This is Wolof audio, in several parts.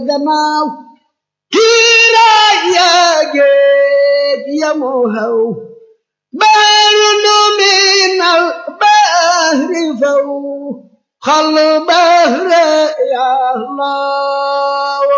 gannaaw kiiraay yaa géej yamoo xaw baaru nu minal bahri faw xal bahre yàllaawo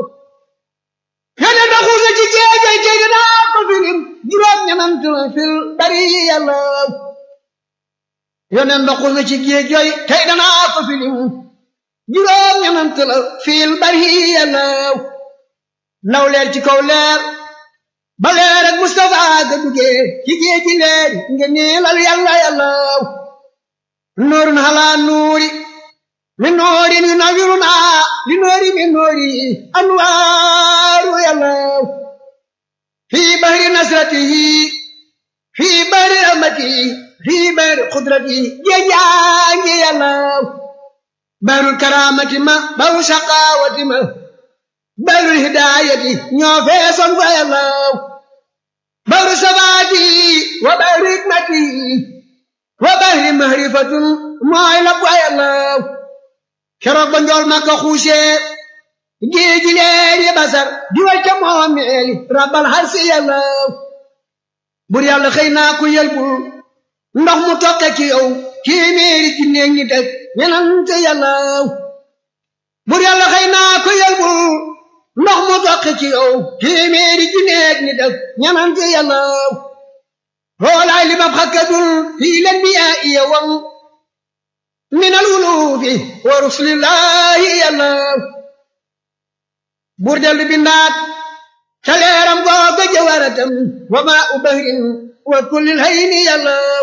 yone da xuusa ci géejay tey dinaa ko filim juróom ñanant la fil bari yàllaaw yone da xuusa ci géejay tey danaa ko filim juróom ñanant la fil bari yàllaaw law leer ci kaw leer ba leer ak Mustafa ga duggee ci géej gi leer nga niilal yàlla yàllaaw nuurun halaa nuuri min nuurin yunawwiruna li nuuri min nuuri anwaaru yàllaaw fii bahri nasratihi fii bahri rahmatihi fii bahri qudratihi géejaangi yàllaaw bahrul karaamati ma bahru shaqaawati ma bahrul hidaayati ñoo feesoon fa yàllaaw bahru sabaati wa bahri hikmati wa bahri mahrifatun mooy la fa yàllaaw keroog ba njool ma ko xuusee géeji leer yi basar di wacca moomeeli rabbal harsi yàllaaw bur yàlla xëy naa ku yelbul ndox mu toqe ci yow téeméeri ci néeg ñi teg ñenante yàllaaw bur yàlla xëy naa ku yelbul ndox mu toqe ci yow téeméeri ci néeg ñi teg ñenante yàllaaw hoolaay li mab xakkadul fii len bi yaa iya wam min al wulufi wa rusulillahi yàllaaw bur dellu bindaat ca leeram googa jawaratam wa maa u bahrin wa kullil hayni yàllaaw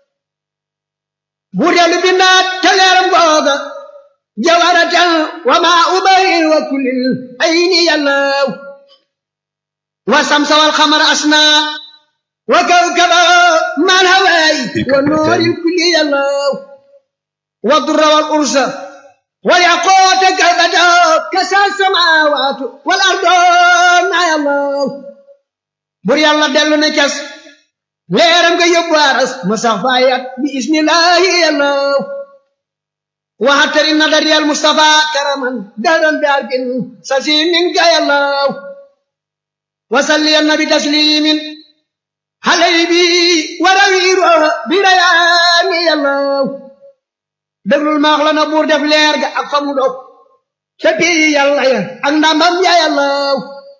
bur dellu bindaat ca leeram googa jawaratam wa maa u bahrin wa kullil hayni yàllaaw wa samsa wal xamara asnaa wa kawkaba mal hawaay wa nooril kulli yàllaaw wa durra wal ursa والياقوت كالبدر كسى السماوات والارض يا الله بور يالا دلو نكاس ليرام nga yobbu aras musafayat bi ismillah ya allah wa hatari nadar ya mustafa karaman daran bi arkin sasimin ya allah wa salli an nabi taslimin halaybi wa rawiru bi rayani ya allah déglul maax la na buur def leer ga ak fa mu dog ca pii yàlla ya ak ndamam ya yàllaw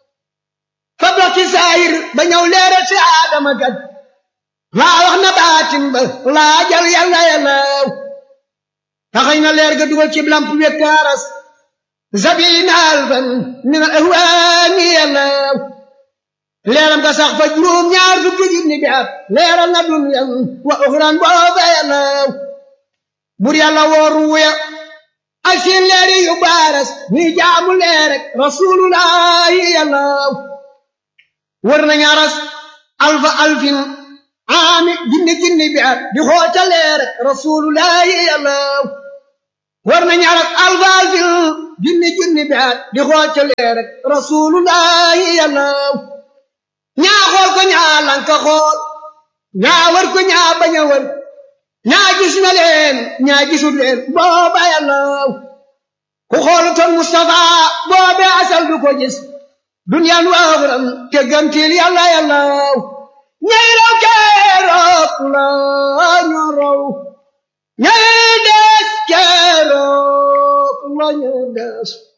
fa dox ci saayir ba ñëw leeral si aadama kat laa wax na baatin ba laa jal yàlla yàllaw taxañ na leer ga dugal ci lamp wekk aras sabina alfan min al ahwaani yàllaw leeram ga sax fa juróom ñaar fukki junni bi at leeral na dunyan wa uxran booba yàllaw bur yàlla wooru wuya ak seen leeri yu baaras ñuy jaamu leer rek rasulullahi yàllaw wër nañ aras alfa alfin aami jinni jinni bi at di xoota leer rek rasulullahi yàllaw wër nañ aras alfa alfin jinni jinni bi at di xoota leer rek rasulullahi yàllaw ñaa xool ko ñaa lanka xool ñaa wër ko ñaa bañ a wër ñaa gis na leen ñaa gisul leen booba yàllaw ku xoolutoon Mustafa boobe asal du ko gis duniyaan waaxuram te gantil yàlla yàllaw ñay raw keroog la ñu raw ñay des keroog la ñu des